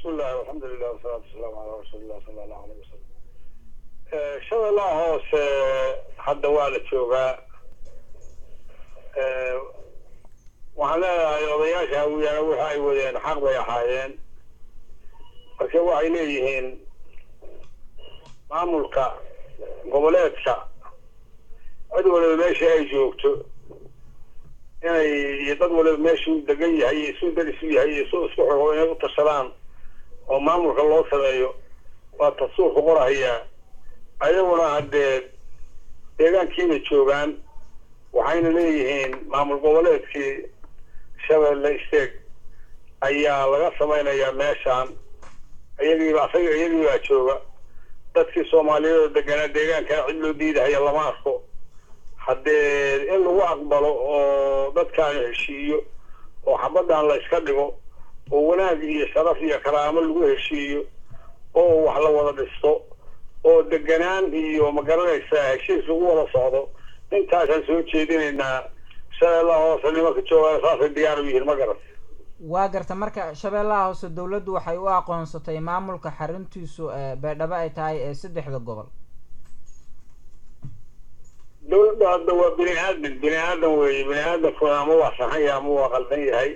bismillahi alxamdulilah wasalaatu wasalaamu calaa rasuulillah sala allahu aleyh wasalam shabeellaha hoose hadda waa la joogaa waxaan leedahay odayaasha hawiyaana waxa ay wadeen xaq bay ahaayeen marka waxay leeyihiin maamulka goboleedka cid waliba meesha ay joogto inay iyo dad waliba meeshuu degan yahay iyo isuu dar isu yahay iyo isuu isku xogo inay u tashadaan oo maamulka loo sameeyo waa tasuurka qorahayaa ayaguna haddee deegaankiibay joogaan waxayna leeyihiin maamul goboleedkii shabeelle isteeg ayaa laga samaynayaa meeshaan iyagiiba asaga iyagiibaa jooga dadkii soomaaliyeed oo deganaa deegaankana cid loo diidahaya lama arko haddee in lagu aqbalo oo dadkaan heshiiyo oo xabaddan la iska dhigo oo wanaag iyo sharaf iyo karaamo lagu heshiiyo oo wax la wada dhisto oo deganaan iyo magaranaysaa heshiis lagu wada socdo intaasaan soo jeedinaynaa shabeellaha hoose nimanka joogaan saasay diyaar u yihiin ma garan waa garta marka shabeellaha hoose dawladdu waxay u aqoonsatay maamulka xaruntiisu beedhabo ay tahay ee saddexda gobol dawladda hadda waa bini aadan bini aadan weeye bini aadankuna ama waa saxan yahay ama waa qaldan yahay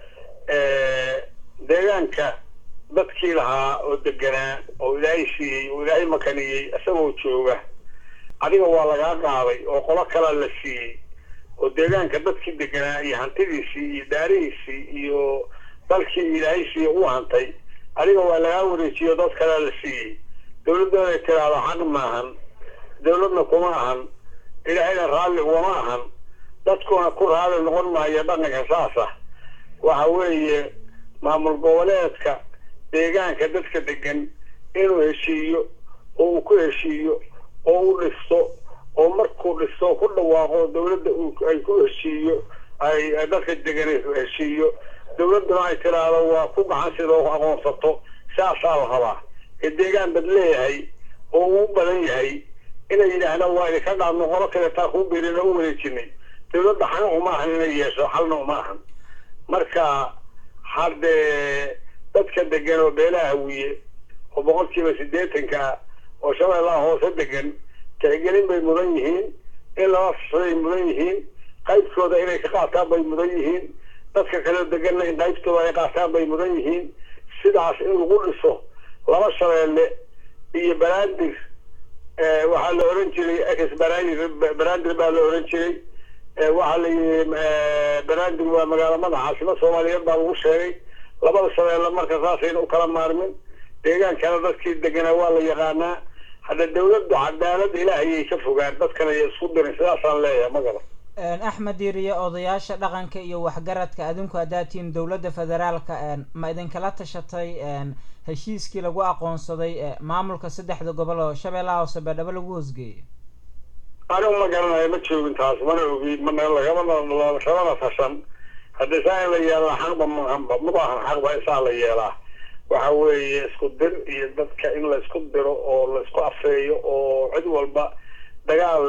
deegaanka dadkii lahaa oo deganaa oo ilaahay siiyey oo ilaahay makaniyey isagoo jooga adiga waa lagaa qaaday oo qolo kalaa la siiyey oo deegaanka dadkii deganaa iyo hantidiisii iyo daarihiisii iyo dalkii ilaahay siiye u hantay adiga waa lagaa wareejiyo dad kalea la siiyey dawladda inay tiraahdo xaq maahan dawladna kuma ahan ilaahayna raalli ugama ahan dadkuna ku raalli noqon maayo dhaqanka saas ah waxa weeye maamul goboleedka deegaanka dadka degan inuu heshiiyo oo uu ku heshiiyo oo u dhisto oo markuu dhisto ku dhawaaqo dawladda ay ku heshiiyo ay dadka degan heshiiyo dawladduna ay tiraahdo waa ku gacan sidoo aqoonsato saasaa la rabaa ee deegaan bad leeyahay oo uu badan yahay inay yidhaahdaan waa idinka dhaadno qolo kaletaa kuu birin oo u wareejinay dawladda xana uma ahan inay yeesho xalna uma ahan marka haddee dadka degan oo beelaha hawiye oo boqolkiiba siddeetanka ah oo shabeellaha hoose degan tixgelin bay mudan yihiin in lala fusday mudan yihiin qaybtooda inay ka qaataan bay mudan yihiin dadka kaleo deganna in qaybtooda ay qaataan bay mudan yihiin sidaas in lagu dhiso laba shabeelle iyo banaadir waxaa la oran jiray ex banaadir banaadir baa la oran jiray waxaa la yidhi banaadir waa magaalo madaxaasima soomaaliyeed baa lagu sheegay labada shabeelle marka saasayna u kala maarmin deegaankana dadkii deganaa waa la yaqaanaa hadda dawladdu cadaalad ilaahayay ka fogaan dadkana ay isku dirin sidaasaan leeyahay ma garan axmed diiriye odayaasha dhaqanka iyo waxgaradka adinku haddaad tihiin dawladda federaalka ma idinkala tashatay heshiiskii lagu aqoonsaday maamulka saddexda gobol oo shabeellaha hoose beedhabo lagu hoosgeeyay anigu ma garanayo ma joogin taas mana ogi mana lagama kalana tashan haddii saa in la yeelaa xaqba maahanba mabaahan xaqba isaa la yeelaa waxa weeye isku dir iyo dadka in la isku diro oo la isku afeeyo oo cid walba dagaal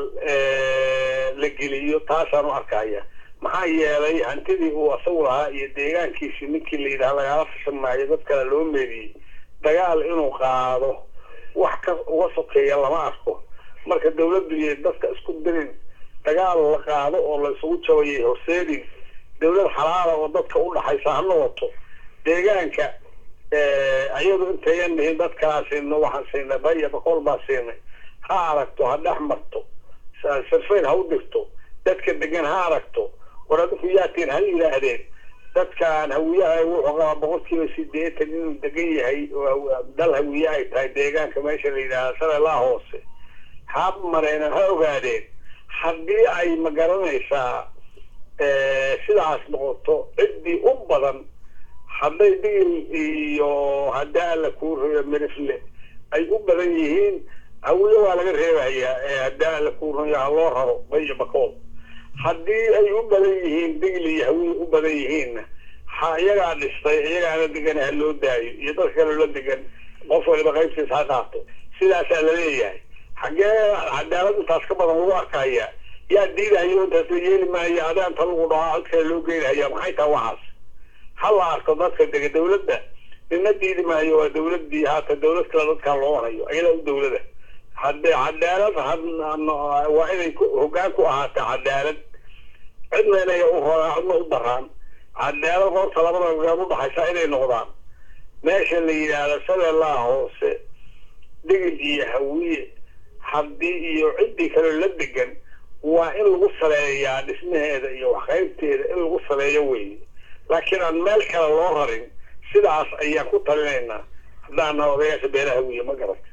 la geliyo taasaan u arkaya maxaa yeelay hantidii uu asagu lahaa iyo deegaankiisii ninkii la yidhaha lagala fashan maayo dad kale loo meediyey dagaal inuu qaado wax ka uga sokeeya lama arko marka dawladdu iyo dadka isku dirin dagaal la qaado oo la isugu jabayay horseedin dawlad xalaala oo dadka u dhaxaysa ha noqoto deegaanka ayadu intayan dhihin dad kalaa siino waxaan siinay baya bakool baa siinay ha aragto ha dhex marto sarfayn ha u dhigto dadka degan ha aragto war adinku yaatiin ha yidhaahdeen dadkaan hawiyaha wuxuu qabaa boqolkiiba sideetan inuu degan yahay oo dal hawiye ay tahay deegaanka meesha la yidhahda shabeellaha hoose ha mareen ha ogaadeen haddii ay ma garanaysaa sidaas noqoto ciddii u badan hadday digil iyo haddii alla kuu reeyo mirifle ay u badan yihiin hawiye waa laga reebayaa ee haddii alla kuu reeyo ha loo raro bayo bakool haddii ay u badan yihiin digil iyo hawiye u badan yihiinna ha iyagaa dhistay iyagaana degan ha loo daayo iyo dadka kale la degan qof waliba qaybtiisa ha qaato sidaasaa laleeyahay xaggee cadaalad intaas ka badan lagu arkaya yaa diidahayo intaas la yeeli maayo adaanta lagu dhahaa cod kale loo geynahaya maxay taha waxaas ha la arko dadka dega dawladda nina diidi maayo waa dawladdii haata dawlad kale dadkaan loo warayo ayadaa u dawlada haddee cadaalad waa inay hoggaan ku ahaata cadaalad cidna inay u horaan cidna u daraan cadaalad horta labada gogaan udhaxaysa inay noqdaan meesha la yidhaahdo shabeellaha hoose digid iyo hawiye haddii iyo ciddii kale la degan waa in lagu saleeyaa dhismaheeda iyo waxqaybteeda in lagu saleeyo weeye laakiin aan meel kale loo rarin sidaas ayaan ku talinaynaa haddaana odayaasha beelaha hawiye ma garata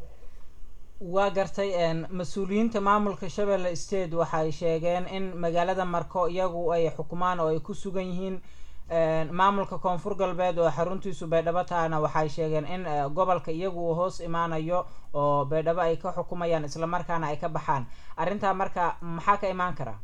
waa gartay mas-uuliyiinta maamulka shabeelle state waxay sheegeen in magaalada marko iyagu ay xukumaan oo ay ku sugan yihiin maamulka koonfur galbeed oo xaruntiisu baydhabo tahana waxay sheegeen in gobolka iyagu uu hoos imaanayo oo baydhabo ay ka xukumayaan islamarkaana ay ka baxaan arrintaa marka maxaa ka imaan karaa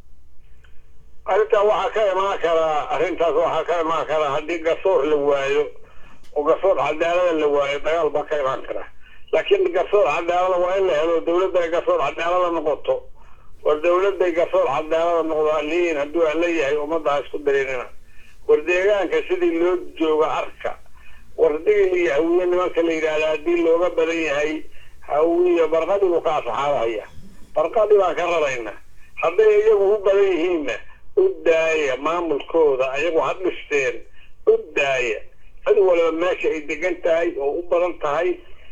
arrintaa waxaa ka imaan karaa arrintaas waxaa ka imaan karaa haddii garsoor la waayo oo garsoor cadaalada la waayo dagaal baa ka imaan karaa laakiin garsoor cadaalada waa in la helo dawladda ay garsoor cadaalada noqoto war dawladday garsoor cadaalada noqdo liin hadduu aan leeyahay ummadda isku darinina war deegaanka sidii loo jooga arka war digil iyo hawiye nimanka la yidhaahda haddii looga badan yahay hawiye barqadii buu ka asaxaabahaya barqadii baan ka rarayna hadday iyagu u badan yihiinna u daaya maamulkooda ayagu ha dhisteen u daaya cid waliba meesha ay degan tahay oo u badan tahay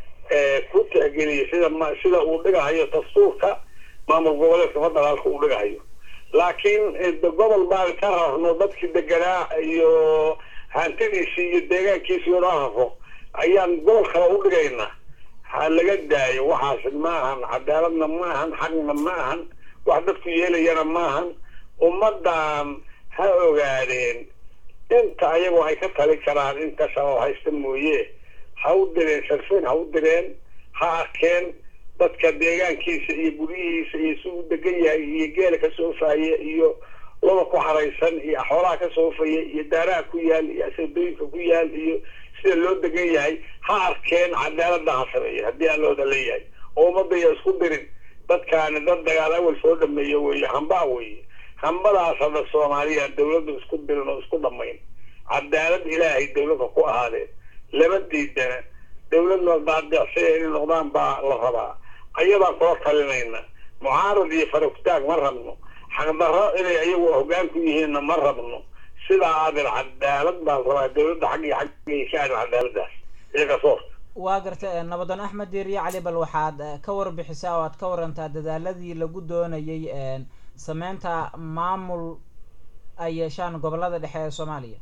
ku tixgeliya sida sida uu dhigahayo dastuurka maamul goboleedka federaalka uu dhigahayo laakiin gobol baan ka rarno dadkii deganaa iyo hantidiisii iyo deegaankiisii oo dhan rafo ayaan gobol kale u dhigaynaa ha laga daayo waxaas ma ahan cadaaladna ma ahan xaqna ma ahan wax dadku yeelayana ma ahan ummaddan ha ogaadeen inta ayagoo ay ka tali karaan inta shabaab haysta mooye ha u direen sarfeen ha u direen ha arkeen dadka deegaankiisa iyo guryihiisa iyo si uu degan yahay iyo geela ka soofaya iyo laba ku xaraysan iyo xoolaha ka soofaya iyo daaraha ku yaal iyo asadooyinka ku yaal iyo sida loo degan yahay ha arkeen cadaalada ha sameeya haddii aan looda leeyahay oo ummadda ya isku dirin dadkaani dad dagaal awal soo dhameeya weeye hambaa weeye hambadaas hadda soomaaliya dawladdu isku dirin oo isku dhamayn cadaalad ilaahay dawladda ku ahaadeen lama diidana dawladna daadicsiya inay noqdaan baa la rabaa ayadaan kula talinayna mucaarad iyo faragtaag ma rabno xaqdarro inay ayagu hoggaan ku yihiinna ma rabno sidaa aadin cadaalad baan rabaa dawladda xag iyo xaggay ka aadin cadaaladaas iyo garsoorka waa gartay nabadoon axmed diiriye cali bal waxaad ka warbixisaa oo aad ka warantaa dadaaladii lagu doonayay sameynta maamul ay yeeshaan gobolada dhexe ee soomaaliya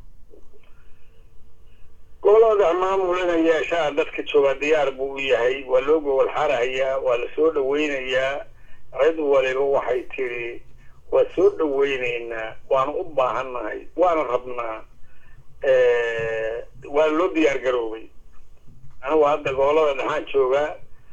gobolada maamul inay yeeshaan dadka joogaa diyaar buu u yahay waa loo gobol xarahayaa waa la soo dhaweynayaa cid waliba waxay tiri waa soo dhaweyneynaa waana u baahannahay waana rabnaa waana loo diyaar garoobay anigu hadda gobolada dhexaan joogaa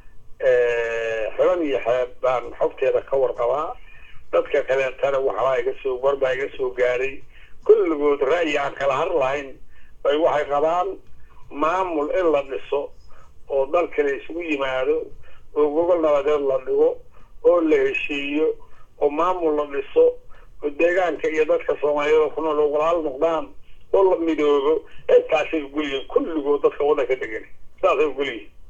xiban iyo xeeb baan xogteeda ka warqabaa dadka kaleetana waxbaa iga soo warbaa iga soo gaaray kulligood ra'yi aan kala har lahayn bay waxay qabaan maamul in la dhiso oo dalka la isugu yimaado oo gogol nabadeed la dhigo oo la heshiiyo oo maamul la dhiso oo deegaanka iyo dadka soomaaliyada ku nool walaal noqdaan oo la midoobo intaasay ugulyihiin kulligood dadka waddanka degan saasay ugulyihiin